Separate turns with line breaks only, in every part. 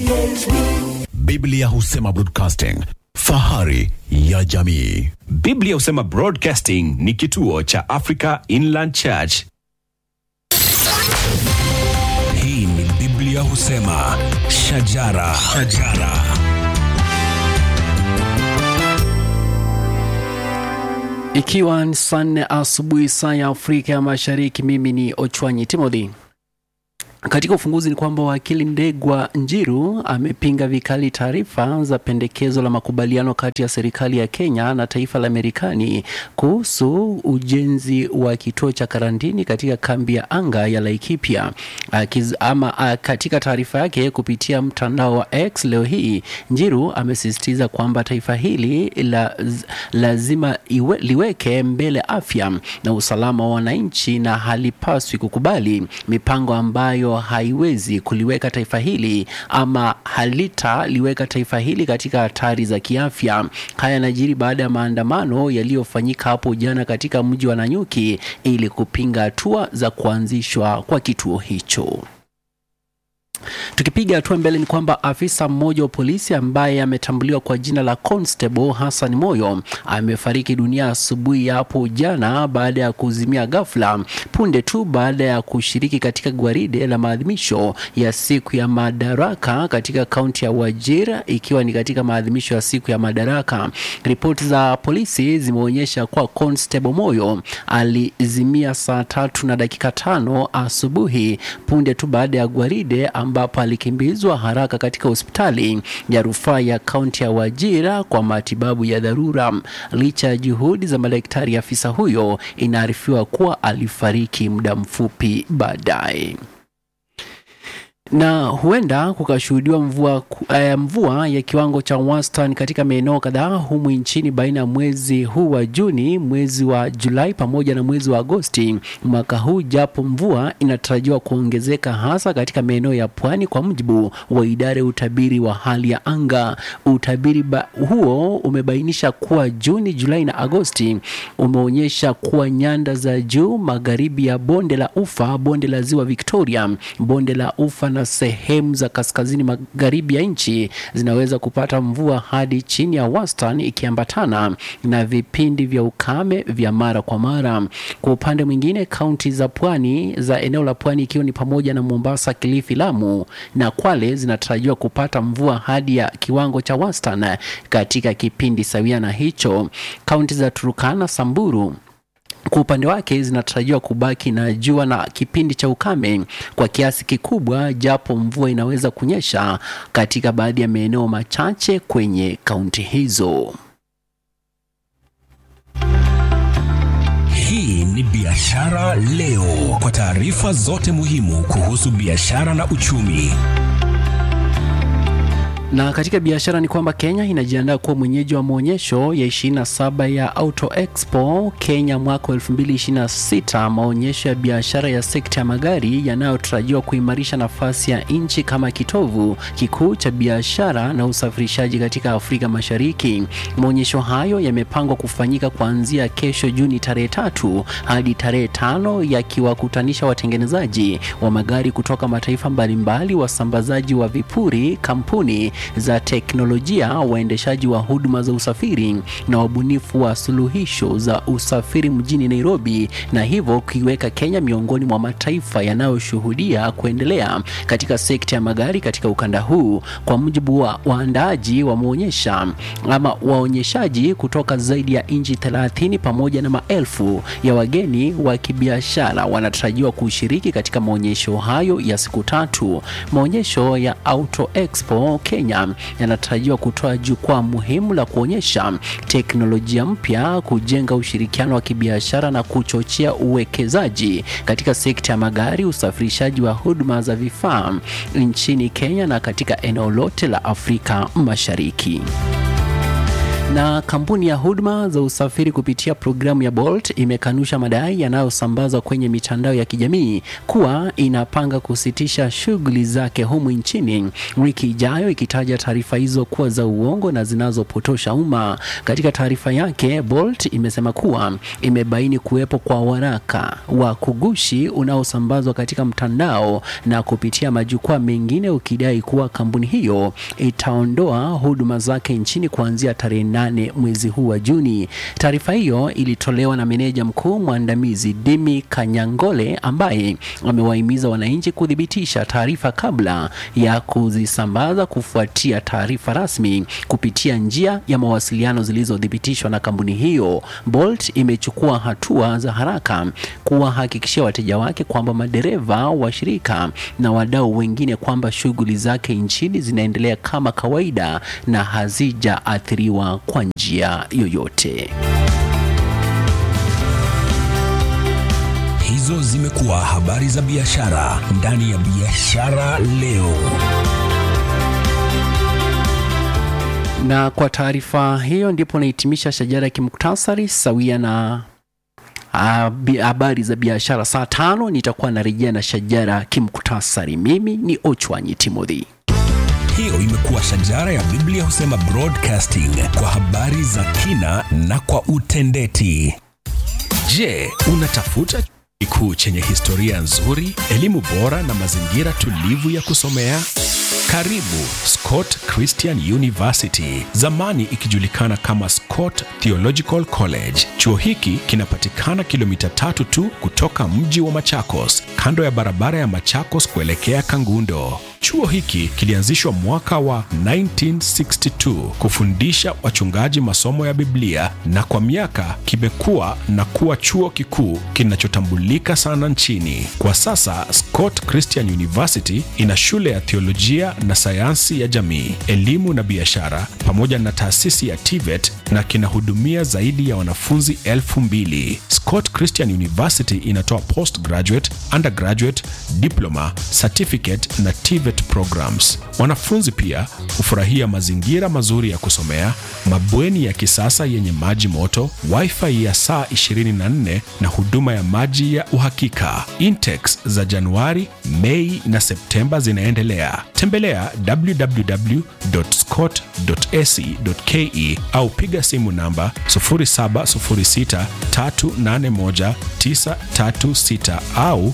PHP.
Biblia husema broadcasting, fahari ya jamii.
Biblia husema Broadcasting ni kituo cha Africa Inland Church.
Hii ni Biblia husema shajara, shajara.
Ikiwa ni saa nne asubuhi saa ya Afrika ya Mashariki, mimi ni Ochwanyi Timothy. Katika ufunguzi ni kwamba wakili Ndegwa Njiru amepinga vikali taarifa za pendekezo la makubaliano kati ya serikali ya Kenya na taifa la Marekani kuhusu ujenzi wa kituo cha karantini katika kambi ya anga ya Laikipia. Akiz, ama a, katika taarifa yake kupitia mtandao wa X leo hii, Njiru amesisitiza kwamba taifa hili la, lazima iwe, liweke mbele afya na usalama wa wananchi na halipaswi kukubali mipango ambayo haiwezi kuliweka taifa hili ama halitaliweka taifa hili katika hatari za kiafya. Haya yanajiri baada ya maandamano yaliyofanyika hapo jana katika mji wa Nanyuki ili kupinga hatua za kuanzishwa kwa kituo hicho. Tukipiga hatua mbele ni kwamba afisa mmoja wa polisi ambaye ametambuliwa kwa jina la Constable Hassan Moyo amefariki dunia asubuhi ya hapo jana baada ya kuzimia ghafla punde tu baada ya kushiriki katika gwaride la maadhimisho ya siku ya madaraka katika kaunti ya Wajir, ikiwa ni katika maadhimisho ya siku ya madaraka. Ripoti za polisi zimeonyesha kuwa Constable Moyo alizimia saa tatu na dakika tano asubuhi punde tu baada ya gwaride ambapo alikimbizwa haraka katika hospitali ya rufaa ya kaunti ya Wajira kwa matibabu ya dharura. Licha ya juhudi za madaktari, afisa huyo inaarifiwa kuwa alifariki muda mfupi baadaye na huenda kukashuhudiwa mvua, uh, mvua ya kiwango cha wastani katika maeneo kadhaa humu nchini baina ya mwezi huu wa Juni, mwezi wa Julai pamoja na mwezi wa Agosti mwaka huu, japo mvua inatarajiwa kuongezeka hasa katika maeneo ya pwani, kwa mujibu wa idara ya utabiri wa hali ya anga. Utabiri huo umebainisha kuwa Juni, Julai na Agosti umeonyesha kuwa nyanda za juu magharibi ya bonde la Ufa, bonde la ziwa Victoria, bonde la Ufa na sehemu za kaskazini magharibi ya nchi zinaweza kupata mvua hadi chini ya wastani ikiambatana na vipindi vya ukame vya mara kwa mara. Kwa upande mwingine, kaunti za pwani za eneo la pwani ikiwa ni pamoja na Mombasa, Kilifi, Lamu na Kwale zinatarajiwa kupata mvua hadi ya kiwango cha wastani katika kipindi sawia na hicho. Kaunti za Turukana, Samburu kwa upande wake zinatarajiwa kubaki na jua na kipindi cha ukame kwa kiasi kikubwa, japo mvua inaweza kunyesha katika baadhi ya maeneo machache kwenye kaunti hizo.
Hii ni Biashara Leo, kwa taarifa zote muhimu kuhusu biashara na uchumi.
Na katika biashara ni kwamba Kenya inajiandaa kuwa mwenyeji wa maonyesho ya 27 ya Auto Expo Kenya mwaka 2026, maonyesho ya biashara ya sekta ya magari yanayotarajiwa kuimarisha nafasi ya nchi kama kitovu kikuu cha biashara na usafirishaji katika Afrika Mashariki. Maonyesho hayo yamepangwa kufanyika kuanzia kesho Juni tarehe tatu hadi tarehe tano yakiwakutanisha watengenezaji wa magari kutoka mataifa mbalimbali, wasambazaji wa vipuri, kampuni za teknolojia, waendeshaji wa huduma za usafiri na wabunifu wa suluhisho za usafiri mjini Nairobi, na hivyo kuiweka Kenya miongoni mwa mataifa yanayoshuhudia kuendelea katika sekta ya magari katika ukanda huu. Kwa mujibu wa waandaaji wameonyesha ama waonyeshaji kutoka zaidi ya nchi 30 pamoja na maelfu ya wageni wa kibiashara wanatarajiwa kushiriki katika maonyesho hayo ya siku tatu. Maonyesho ya Auto Expo Kenya yanatarajiwa kutoa jukwaa muhimu la kuonyesha teknolojia mpya, kujenga ushirikiano wa kibiashara na kuchochea uwekezaji katika sekta ya magari, usafirishaji wa huduma za vifaa nchini Kenya na katika eneo lote la Afrika Mashariki. Na kampuni ya huduma za usafiri kupitia programu ya Bolt imekanusha madai yanayosambazwa kwenye mitandao ya kijamii kuwa inapanga kusitisha shughuli zake humu nchini wiki ijayo, ikitaja taarifa hizo kuwa za uongo na zinazopotosha umma. Katika taarifa yake, Bolt imesema kuwa imebaini kuwepo kwa waraka wa kugushi unaosambazwa katika mtandao na kupitia majukwaa mengine, ukidai kuwa kampuni hiyo itaondoa huduma zake nchini kuanzia tarehe nane mwezi huu wa Juni. Taarifa hiyo ilitolewa na meneja mkuu mwandamizi Dimi Kanyangole ambaye amewahimiza wananchi kuthibitisha taarifa kabla ya kuzisambaza kufuatia taarifa rasmi kupitia njia ya mawasiliano zilizothibitishwa na kampuni hiyo. Bolt imechukua hatua za haraka kuwahakikishia wateja wake kwamba madereva, washirika na wadau wengine kwamba shughuli zake nchini zinaendelea kama kawaida na hazijaathiriwa kwa njia yoyote.
Hizo zimekuwa habari za biashara ndani ya Biashara Leo.
Na kwa taarifa hiyo ndipo nahitimisha shajara ya kimuktasari sawia na ah, bi- habari za biashara. Saa tano nitakuwa narejea na shajara kimuktasari. Mimi ni Ochwanyi Timothy.
Hiyo imekuwa shajara ya Biblia husema broadcasting kwa habari za kina na kwa utendeti. Je, unatafuta chuo kikuu chenye historia nzuri, elimu bora na mazingira tulivu ya kusomea? Karibu Scott Christian University, zamani ikijulikana kama Scott Theological College. Chuo hiki kinapatikana kilomita tatu tu kutoka mji wa Machakos, kando ya barabara ya Machakos kuelekea Kangundo. Chuo hiki kilianzishwa mwaka wa 1962 kufundisha wachungaji masomo ya Biblia na kwa miaka kimekuwa na kuwa chuo kikuu kinachotambulika sana nchini. Kwa sasa Scott Christian University ina shule ya theolojia na sayansi ya jamii, elimu na biashara pamoja na taasisi ya TVET na kinahudumia zaidi ya wanafunzi elfu mbili. Scott Christian University inatoa postgraduate, undergraduate, diploma, certificate na TVET programs. Wanafunzi pia hufurahia mazingira mazuri ya kusomea, mabweni ya kisasa yenye maji moto, wifi ya saa 24 na huduma ya maji ya uhakika. Intakes za Januari, Mei na Septemba zinaendelea. Tembelea www.scott.ac.ke au piga simu namba 0706381936 au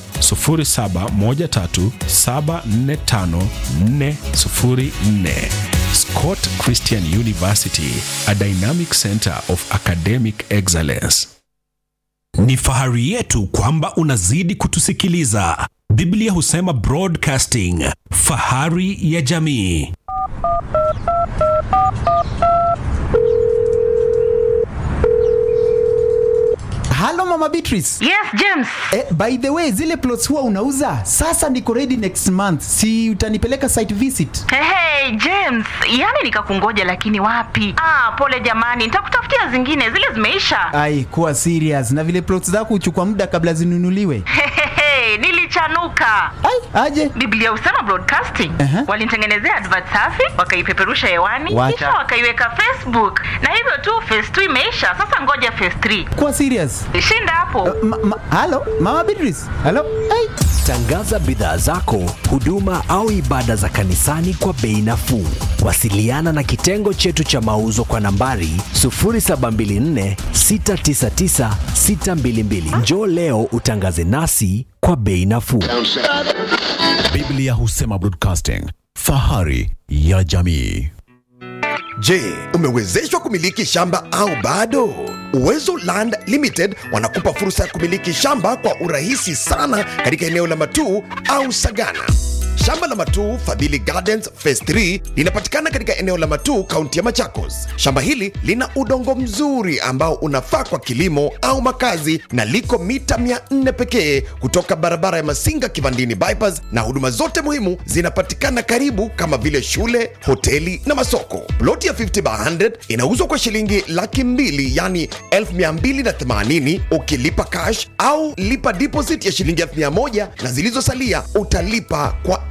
0713745404. Scott Christian University, a dynamic center of academic excellence. Ni fahari yetu kwamba unazidi kutusikiliza. Biblia husema broadcasting, fahari ya jamii.
halo mama beatrice
Yes, James.
eh, by the way zile plots huwa unauza sasa niko ready next month si utanipeleka site visit
Hey, hey, James, yani nikakungoja lakini wapi? Ah, pole jamani, nitakutafutia zingine, zile zimeisha.
ai kuwa serious na vile plots zako huchukua muda kabla zinunuliwe
Hehehe, nilichanuka.
ai aje
Biblia husema broadcasting.
Aha.
Walinitengenezea advert safi, wakaipeperusha hewani,
Wacha.
kisha wakaiweka Facebook. Na hivyo tu phase 2 imeisha, sasa ngoja phase 3.
kuwa serious
Shinda hapo.
ma, ma, halo mama beatrice halo ai
Tangaza bidhaa zako, huduma au ibada za kanisani kwa bei nafuu. Wasiliana na kitengo chetu cha mauzo kwa nambari 0724 699 622. Njoo leo utangaze nasi kwa bei nafuu.
Biblia husema broadcasting, fahari ya jamii.
Je, umewezeshwa kumiliki shamba au bado? Uwezo Land Limited wanakupa fursa ya kumiliki shamba kwa urahisi sana katika eneo la Matuu au Sagana. Shamba la Matuu Fadhili Gardens Phase 3 linapatikana katika eneo la Matuu, kaunti ya Machakos. Shamba hili lina udongo mzuri ambao unafaa kwa kilimo au makazi na liko mita 400 pekee kutoka barabara ya Masinga Kivandini bypass, na huduma zote muhimu zinapatikana karibu kama vile shule, hoteli na masoko. Ploti ya 50 by 100 inauzwa kwa shilingi laki mbili yani 1280 ukilipa cash au lipa deposit ya shilingi 1000 na zilizosalia utalipa kwa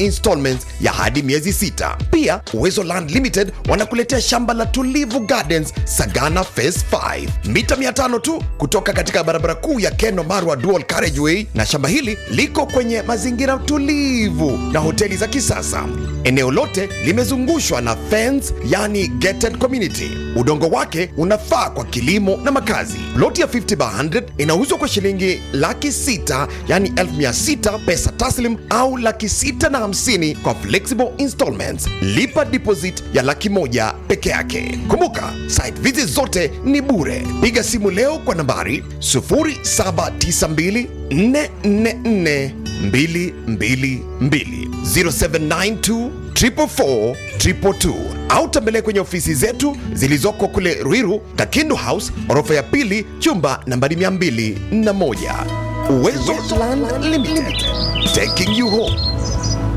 installments ya hadi miezi sita. Pia Uwezo Land Limited wanakuletea shamba la Tulivu Gardens Sagana Phase 5 mita 500 tu kutoka katika barabara kuu ya Keno Marwa Dual Carriageway, na shamba hili liko kwenye mazingira tulivu na hoteli za kisasa. Eneo lote limezungushwa na fence, yani gated community. Udongo wake unafaa kwa kilimo na makazi. Loti ya 50 by 100 inauzwa kwa shilingi laki sita yani elfu mia sita pesa taslim au laki sita na hamsini kwa flexible installments. Lipa deposit ya laki moja peke yake. Kumbuka site visit zote ni bure. Piga simu leo kwa nambari 0792 444 222 0792 444 222 au tembelea kwenye ofisi zetu zilizoko kule Ruiru, Kakindu House, orofa ya pili, chumba nambari 201. Uwezo Land Limited, taking you home.